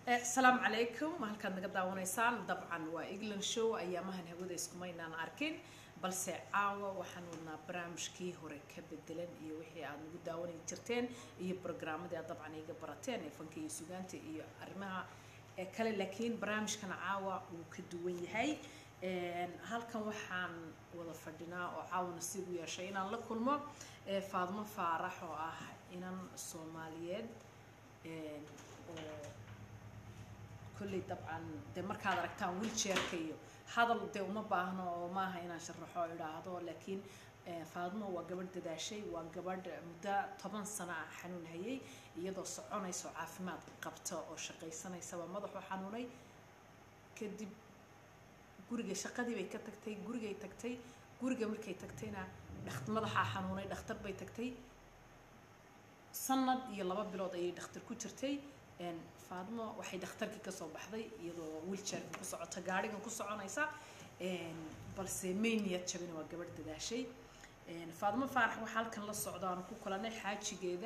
asalaamu calaykum halkaad naga daawanaysaan dabcan waa england show ayaamahan hawada iskumaynaan arkin balse caawa waxaan wadnaa barnaamijkii hore ka bedelan iyo wixii aad nagu daawanay jirteen iyo brogrammadii aad dabcan iga barateen ee fanka iyo sugaanta iyo arrimaha kale laakiin barnaamijkan caawa wuu ka duwan yahay halkan waxaan wada fadhinaa oo caawa nasiib u yeeshay inaan la kulmo faadmo faarax oo ah inan soomaaliyeed oo kolley dabcan dee markaad aragtaan wilchairka iyo hadal dee uma baahno oo maaha inaan sharaxo o idhaahdo laakiin faadmo waa gabadh dadaashay waa gabadh muddo toban sano ah xanuun hayay iyadoo soconaysa oo caafimaad qabta oo shaqaysanaysaba madaxuu xanuunay kadib guriga shaqadii bay ka tagtay gurigay tagtay guriga markay tagtayna dhakt madaxaa xanuunay dhakhtar bay tagtay sanad iyo laba bilood ayay dhakhtar ku jirtay faadmo waxay dhakhtarkii kasoo baxday iyadoo wilchairka ku socota gaarigan ku soconaysa balse mayniyad jabina waa gabadh dadaashay faadmo faarax waxaa halkan la socda aanu ku kulanay xaajigeeda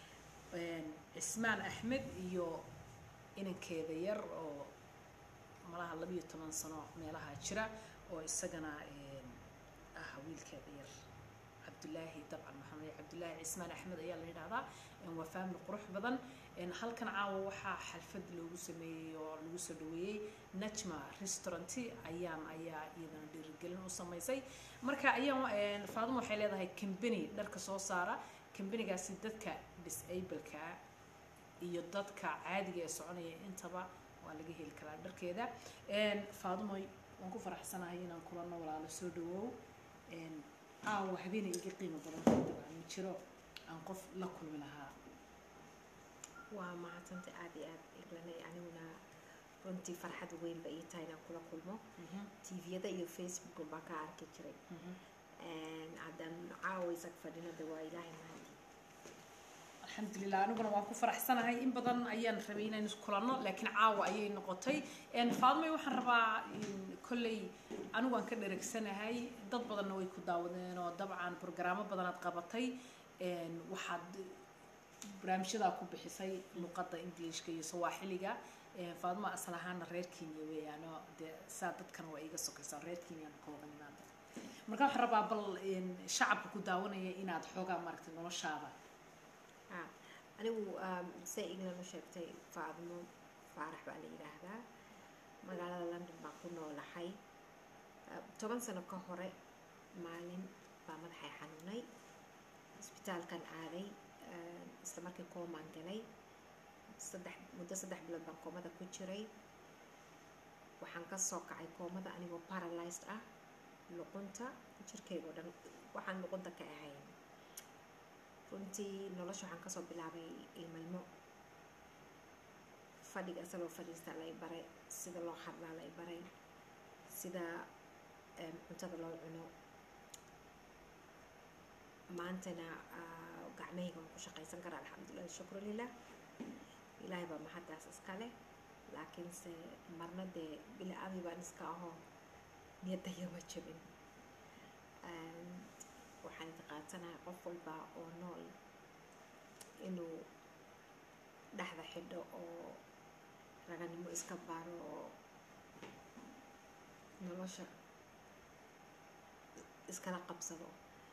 cismaan axmed iyo inankeeda yar oo malaha labiyo toban sano meelaha jira oo isagana ah wiilkeeda yar cabdulaahi dabcan maxamed cabdulaahi cismaan axmed ayaa la yidhahdaa waa faamili qurux badan halkan caawa waxaa xalfad loogu sameeyey oo lagu soo dhaweeyey najma restaurant ayaan ayaa iyadana dhiirigelin u samaysay marka ayaan faadimo waxay leedahay combany dharka soo saara combanygaasi dadka disableka iyo dadka caadiga ee soconaya intaba waa laga heli karaa dharkeeda faadimo waan ku faraxsanahay inaan kulano walaalo soo dhawow caawa habeena iga qiimo badan dabcan ma jiro aan qof la kulmi lahaa waa mahadsanta aada iyo aada eglanay aniguna runtii farxad weynba ii tahay inaan kula kulmo tviyada iyo facebook baan ka arki jiray haddaan caawa isag fadhinada waa ilaahay mahadi alxamdulilah aniguna waan ku faraxsanahay in badan ayaan rabay inaan iskulanno laakiin caawa ayay noqotay faadmay waxaan rabaa kolley anigu aan ka dheregsanahay dad badanna way ku daawadeen oo dabcan brograamo badanaad qabatay waxaad barnaamijyadaa ku bixisay luqadda ingiliishka iyo sawaaxiliga faadmo asal ahaana reer kenya weeyaano dee saa dadkan waa iga sokaysaa reer kenyaan ka wada nimaada marka waxaan rabaa bal shacabka ku daawanaya inaad xoogaa maaragtay noloshaada anigu say iglana sheegtay faadmo faarax baa la yidhaahdaa magaalada london baan ku noolahay toban sano ka hore maalin baa madaxay xanuunay isbitaalkan aaday isla markii koomaan galay saddex muddo saddex bilood baan koomada ku jiray waxaan ka soo kacay koomada anigoo paralyzed ah luqunta jirkayga oo dhan waxaan luqunta ka ahayn runtii nolosha waxaan kasoo bilaabay ilmalmo fadhiga asaloo fadhiista lay baray sida loo hadlaa lay baray sida cuntada loo cuno maantana gacmahayga waan ku shaqaysan karaa alxamdulilah shukru lilah ilaahay baa mahaddaas iska leh laakiinse marna dee bila aami baan iska ahoo niyadayama jabin waxaan itaqaansanahay qof walba oo nool inuu dhexda xidho oo raganimo iska baaro oo nolosha iskala qabsado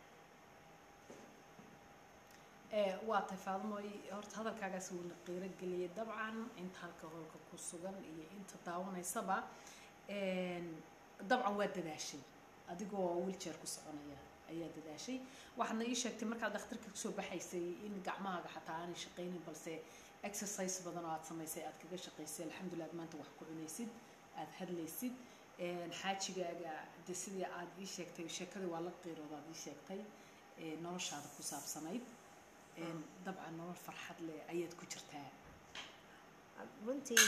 waa tahay faadmoy horta hadalkaagaas wuuna qiiro geliyay dabcan inta halka hoolka ku sugan iyo inta daawanaysaba dabcan waa dadaashay adigoo wilchair ku soconaya ayaa dadaashay waxaadna ii sheegtay markaad dhakhtarka kasoo baxaysay in gacmahaaga xataa aanay shaqaynin balse exercise badan oo aad samaysay aad kaga shaqaysay alxamdulilah ad maanta wax ku cunaysid aada hadlaysid xaajigaaga de sidii aada ii sheegtay sheekadii waa la qiirooda aad ii sheegtay noloshaada ku saabsanayd dabcan nolol farxad leh ayaad ku jirtaa runtii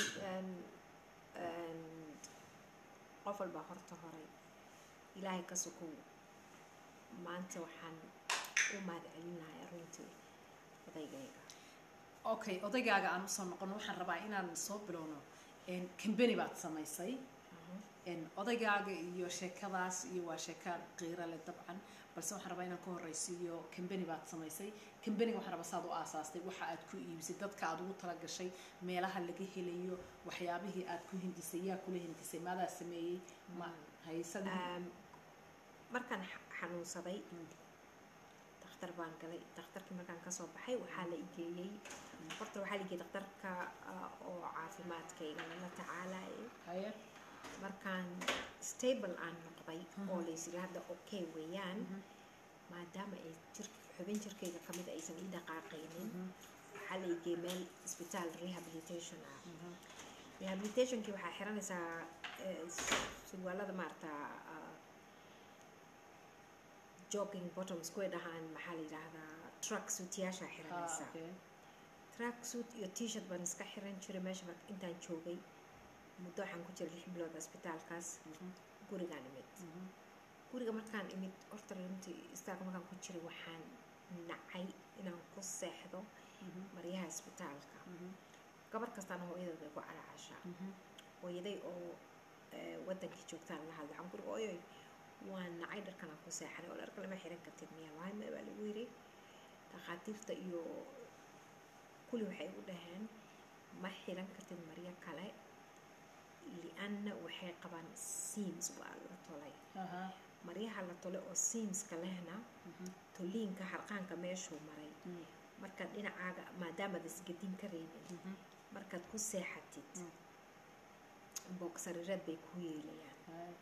qof walbaa horta horay ilaahay ka sukow maanta waxaan u mahad celinayaa runtii odaygayga okay odaygaaga aan usoo noqono waxaan rabaa inaan soo bilowno combany baad samaysay odaygaaga iyo sheekadaas iyo waa sheeka qiiro leh dabcan balse waxaan rabaa inaan ka horreysiiyo kambani baad samaysay kambaniga waxaan rabaa saad u aasaastay waxa aad ku iibisay dadka aad ugu talagashay meelaha laga helayo waxyaabihii aad ku hindisay yaa kula hindisay maadaa sameeyey ma haysadii Um, markaan xa- xanuunsaday Mm. dakhtar baan galay dakhtarkii markaan kasoo baxay waxaa la igeeyey horta waxaa la igeeyey dakhtarka ah, oo caafimaadkayga lala tacaalayay haye markaan stable aan noqday oo Mhm. laysiri hadda okay weeyaan Mhm. maadaama ay jir xubin jirkayga kamid aysan ii dhaqaaqaynin Mhm. waxaa la igeeyey meel isbitaal rehabilitation ah Mhm. rehabilitationkii waxaa xiranaysaa eh, surwaalada maarata ah, jogging bottoms kuway dhahaan maxaa la yidhaahdaa truck suityaasha Ah, xiranaysaa okay. track suit iyo t-shirt baan iska xiran jiray meesha marka intaan joogay muddo waxaan ku jiray lix bilood isbitaalkaas Mhm. gurigaan imid Mhm. guriga markaan imid horta runtii istaalka markaan ku jiray waxaan nacay inaan ku seexdo Mhm. maryaha isbitaalka Mhm. gabar kastaana hooyadeed bay ku calaacashaa Mhm. hooyaday oo eh, wadankii joogtaan la hadlay waxaan kuri ooyoy waa nacay dharkan aan ku seexanay oo dharka lama xiran kartid miya waay ma baa lagu yiri dhakhaatiirta iyo kulli waxay u dhaheen ma xiran kartid maryo kale lianna waxay qabaan seams waa la tolay Aha. maryaha la tolay oo seamska lehna Mhm. toliinka harqaanka meeshuu maray Mhm. markaad dhinacaaga maadaamaad isgadin ka reebin Mhm. markaad ku seexatid Mm. boogsarireed bay ku yeelayaan Haye.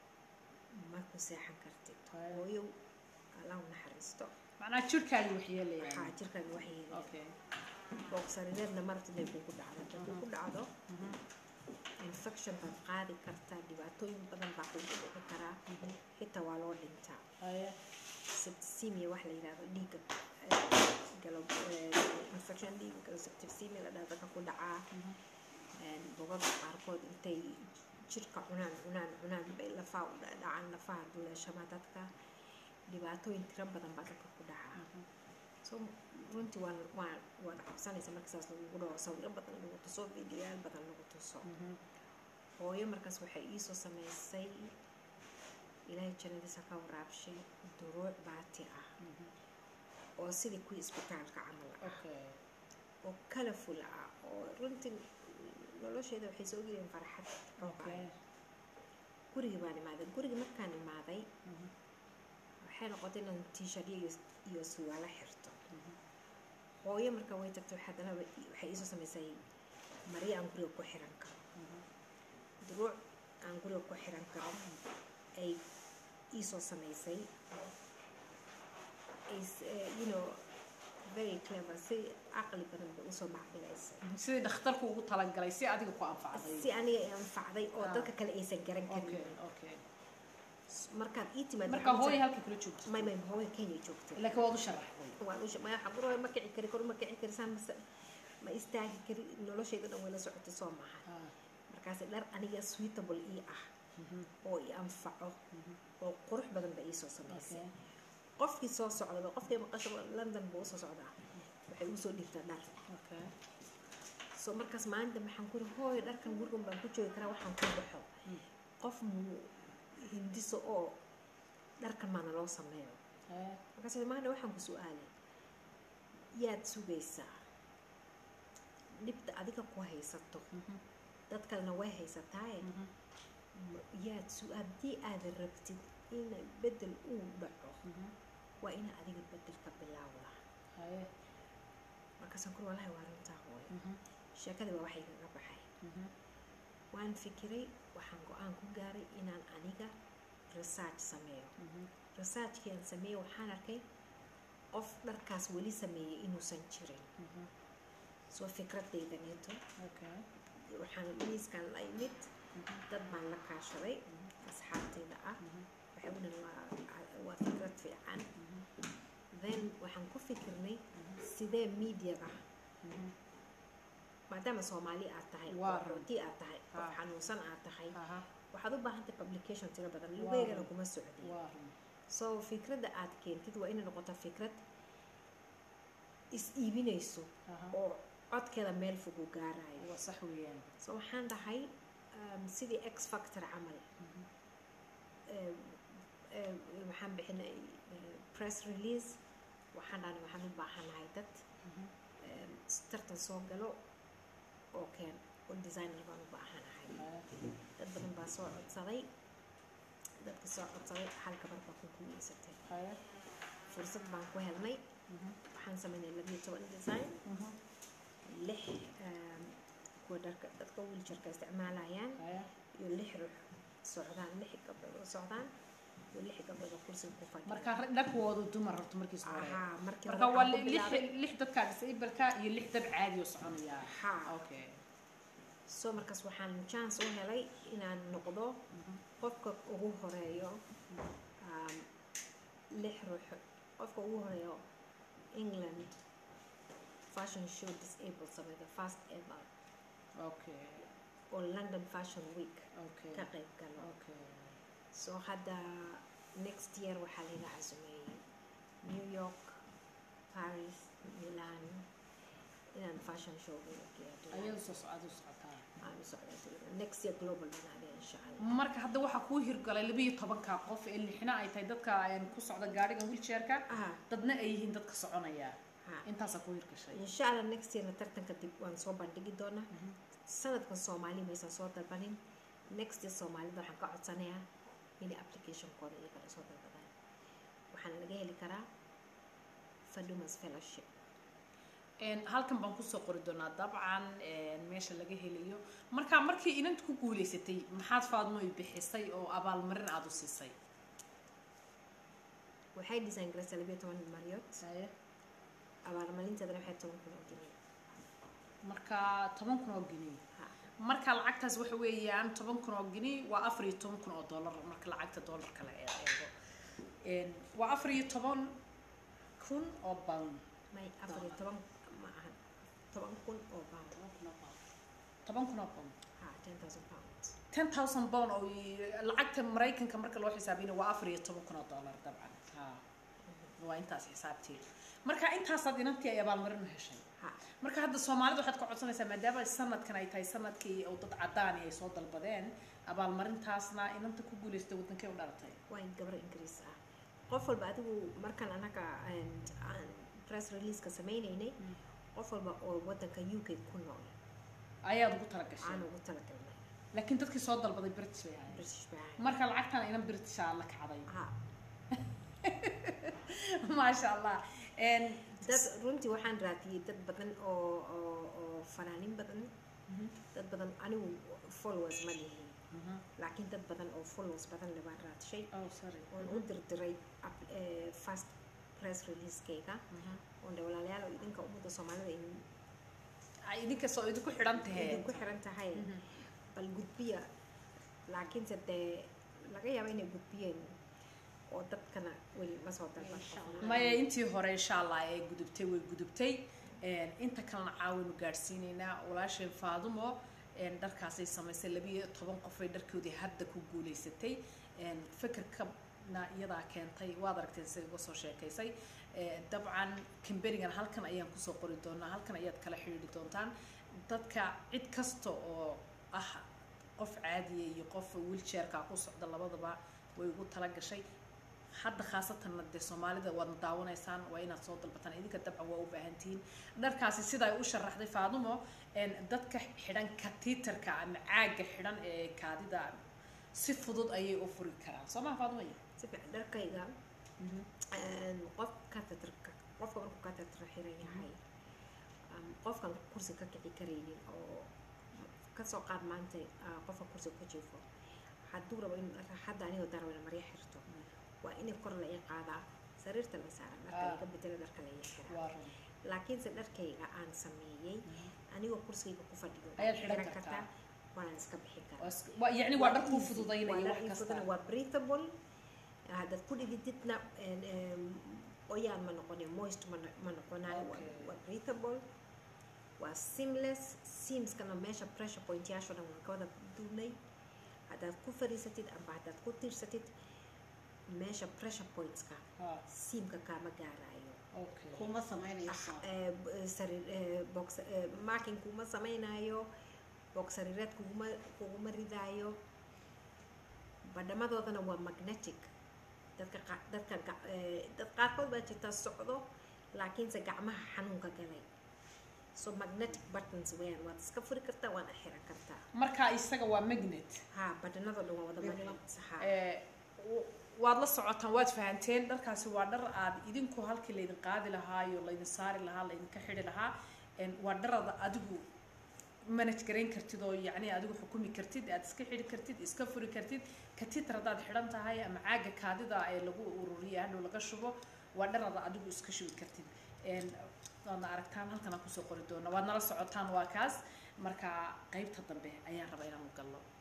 ma ku seexan kartid Haye. hooyow allah u naxariisto macnaha jirkaagii wax waxaa yeelayaan jirkaaga wax yeelaya okay boogsarireedna marti inay kugu dhacdo haddii ku dhacdo Mhm. infection baad qaadi kartaa dhibaatooyin badan baa kugu dhici karaa xitaa waa loo dhintaa Haye. septicemia wax la yidhahdo dhiigga galo infection dhiigga galo septicemia la dhahdo dadka ku dhacaa Mhm. bogada qaarkood intay jirka cunaan cunaan cunaan bay lafaa u dhacaan lafaha duleeshama dadka dhibaatooyin tiro badan baa dadka ku dhacaa Mhm. so runtii waa waa waad cabsanaysa marka saas lagugu dhaho sawiro badan lagu tuso videoyaal badan lagu tuso Mhm. hooyo markaas waxay iisoo sameysay ilaahay jannadiisa ka waraabshay duruuc baati ah Mhm. oo sidii kuwii isbitaalka camal ah okay oo colorful ah oo runtii nolosheeda waxay soo geliyeen farxad okay gurigii baan imaaday gurigii markaan imaaday Mhm. waxay noqotay inaan t-shirtyo iyo iyo suwaalo xirto Mhm. hooyo marka way tagtay haddana wa- waxay iisoo samaysay maryo aan guriga ku xiran karo Mhm. duruuc aan guriga ku xiran karo ay iisoo samaysay is eh, you know very clever si caqli badan bay usoo macbilaysay sidii dhakhtarku ugu talagalay si adiga ku anfacday si aniga i anfacday oo Ah. dadka kale aysan garan okay karin okay markaad ii timaad marka hooyo halka kula joogto may may hooyo kenya joogtay laakiin waad u sharaxday waan usha maya xaquro ma kici kari kor ma kici kari saan mase ma istaagi kari noloshayda dhan way la socotay soo maaha Ah. markaasi dhar aniga suitable ii ah Mhm. oo i anfaco Mhm. oo qurux badan ba iisoo samaysay okay qofkii soo socda qofkii maqasho london buu usoo socdaa waxay usoo dhigtaa dhar okay so markaas maalinta maxaan kuri hooyo dharkan gurigan baan ku joogi karaa waxaan ku baxo Mm. qof muu hindiso oo dharkan maana loo sameeyo Haye. markaas maanta waxaan ku su-aalay yaad sugaysaa dhibta adiga ku haysato Mhm. dad kalena way haysataaye Mhm. ma- yaad su haddii aad rabtid in bedel uu dhaco Mhm. waa ina adiga bedelka bilaawda Haye. markaasaan kuri walahi waa runtaa hooyo Mhm. sheekadii baa waxay kaga baxay Mhm. waan fikiray waxaan go-aan ku gaaray inaan aniga research sameeyo Mhm. researchkii aan sameeyey waxaan arkay qof dharkaas weli sameeyey inuusan jirin Mhm. soo fikradaydaneeto okay waxaan miiskan la imid Mhm. dad baan la kaashaday asxaabtayda ah Mhm. waxay u dhan waa waa fikrad fiican Mhm. then waxaan ku fikirnay sidee mediaga Mhm. maadaama soomaali aad tahay Waa oo rooti aad tahay qof Ah. xanuunsan aad tahay Aha. waxaad u baahan tahay publication tiro badan Waa. lugeygana kuma socdi waa run so fikradda aad keentid waa inay noqoto fikrad is iibinayso Aha. oo codkeeda meel fog u gaarayo waa sax weeyaan so waxaan dhahay um, sidii x factor camal Mhm. um, eh, waxaan bixinay eh, press release waxaan dhahnay waxaan u baahanahay dad eh, tartan soo galo oo keen oo designer baan u baahanahay dad badan baa soo codsaday dadka soo codsaday hal gabar baa ku guuleysatay fursad baan ku helnay waxaan sameynay labiyo toban design lix em, kuwa dharka dadka wiiljarka isticmaalayaan iyo lix ruux socdaan lix gabdhood oo socdaan iyo lix gabdhood oo kursiga ku fadhiya marka dharkoodu dumar horta markiis hore Ahaa, markii marka hore waa waxaan ku lix bilaabay- lix dadkaa disableka iyo lix dad caadi oo soconaya Haa. okay so markaas waxaan chance u helay inaan noqdo qofka ugu horeeyo um, lix ruux qofka ugu horeeyo england fashion show disabled sameeyo first ever okay oo london fashion week okay ka qayb galo okay so hadda next year waxaa laga casumeeyey new york paris milan inaan fashion show ayadu soo socda u socotaa aan u socdaa next year global banaade insha allah marka hadda waxaa kuu hirgalay labiyo tobanka qof ee lixna ay tahay dadka een ku socda gaadhiga wheelchairka ah dadna ay yihiin dadka soconaya ha intaasaa kuu hirgashay insha allah next yearna tartanka dib waan soo bandhigi doonaa sanadkan soomaali maysan soo dalbanin next year soomaalida waxaan ka codsanayaa inay applicationkooda iyo kala soo dalbadaan waxaana laga heli karaa fadumas fellowship Een, halkan baan kusoo qori doonaa dabcan een, meesha laga helayo marka markii inanta ku guuleysatay maxaad faadmo i bixisay oo abaalmarin aada u siisay waxay design garaysay labiyo toban maryood abaalmarinteedana waxay toban kun oo geniya marka toban kun oo gini ha marka lacagtaas waxa weeyaan toban kun oo gini waa afar iyo toban kun oo dollar marka lacagta dollarka la eego Een, waa afar iyo toban kun oo pound may afar iyo toban ma ahan toban kun oo pound toban kun oo pound ha ten thousand pounds ten thousand pound oo i- lacagta maraykanka marka loo xisaabina waa afar iyo toban kun oo dollar dabcan ha waa intaas xisaabteeda marka intaasaad inantii ay abaalmarin u heshay ha marka hadda soomaalida waxaad ka codsanaysaa maadaama sanadkan ay tahay sanadkii oo dad cadaani ay soo dalbadeen abaalmarintaasna inanta ku guuleystay wadankay u dhalatay waa in gabar ingiriis ah qof walba adigu markaan anaga aan- aan press releaseka sameynaynay qof walba oo wadanka u k ku nool ayaad ugu talagashay aan ugu talagalnay laakiin dadkii soo dalbaday british bay ahayd british bay ahayd marka lacagtan inan britisha la kacday ha maasha allah Een, dad runtii waxaan raadiyey dad badan oo oo oo fanaanin badan dad badan anigu followers ma lihin Mhm. laakiin dad badan oo followers badan le baan raadshay oh sorry oon u dirdiray app- eh, first press releasekeyga oon dhe walaalayaal oo idinka ummadda soomaalida in ay idinka soo idinku xidhan tahay idinku xiran tahay bal gudbiya laakiinse dee laga yaaba inay gudbiyeen oo dadkana weli ma soo dalban maya intii hore insha allah ee gudubtay way gudubtay Een, inta kalena caawinu gaadhsiinaynaa walaasheen faadumo een, dharkaasay samaysay labiyo toban qof ay dharkoodii hadda ku guuleysatay Een, fikirkana iyadaa keentay waad aragteen sida uga soo sheekaysay Ee, dabcan kamberigan halkan ayaan kusoo qori doonaa halkan ayaad kala xidhiidhi doontaan dadka cid kasta oo ah qof caadiya iyo qof wheelchairka ku socda labadaba way ugu tala gashay hadda khaasatanna dee soomaalida waadna daawanaysaan waa inaad soo dalbataan idinka dabcan waa u baahantihiin dharkaasi sida ay u sharaxday faadumo een, dadka xidhan katiitarka ama caaga xidhan ee kaadida si fudud ayay u furi karaan soo maha faadumo si fiican dharkayga een, qof catheterka qofka markuu catheter xiran yahay um, qofkan kursi ka kici karaynin oo kasoo qaad maanta ah, qofka kursi ku jiifo hadduu rabo in hadda anigoo darweyne maryo xirto waa in kor la ii qaadaa sariirta la saaran dharka Ah. laga bedelo dharka la ii xiraa waa run laakiinse dharkayga aan sameeyey anigoo kursigayga ku fadhiyo Ayaad waan xidhan xiran kartaa. waanaan iska bixin karaa Waa is- waa- yacni waa dhar kuu easy. fududaynaya Waa dhar wax ii kasta fududana, waa breathable haddaad ku dhigididna een, een, oyaan ma noqonayo moist ma no- ma noqonayo waa- Okay. waa breathable waa seamless seamskana meesha pressure point yaasho dhan waan ka wada duubnay haddaad ku fadhiisatid amba haddaad ku tiirsatid meesha pressure pointska Ha, seamka kaama gaarayo okay kuma samaynayso Eh, b- eh, sariir eh, box eh, marking kuma samaynayo box sariireed kuguma kuguma ridaayo badhamadoodana waa magnetic dadka qa- dadka ga- eh, dad qaarkood baa jirta socdo laakiinse gacmaha xanuunka galay so magnetic buttons weeyaan waad iska furi kartaa waana xiran kartaa marka isaga waa magnet ha badhanadoo dhan waa wada Magnet. magnets ha Eh, w- waad la socotaan waad fahanteen dharkaasi waa dhar aad idinku halkii laydin qaadi lahaa iyo laydin saari lahaa laydinka xidhi lahaa En waa dharada adigu manage garayn kartid oo yacni adigu xukumi kartid aad iska xidhi kartid iska furi kartid katitar haddaad xidhan tahay ama caaga kaadida ee lagu ururiya hadhow laga shubo waa dharada adigu iska shubi kartid En waadna aragtaan halkan aan kusoo qori doona waad nala socotaan waa kaas marka qaybta dambe ayaan rabaa inaan u galno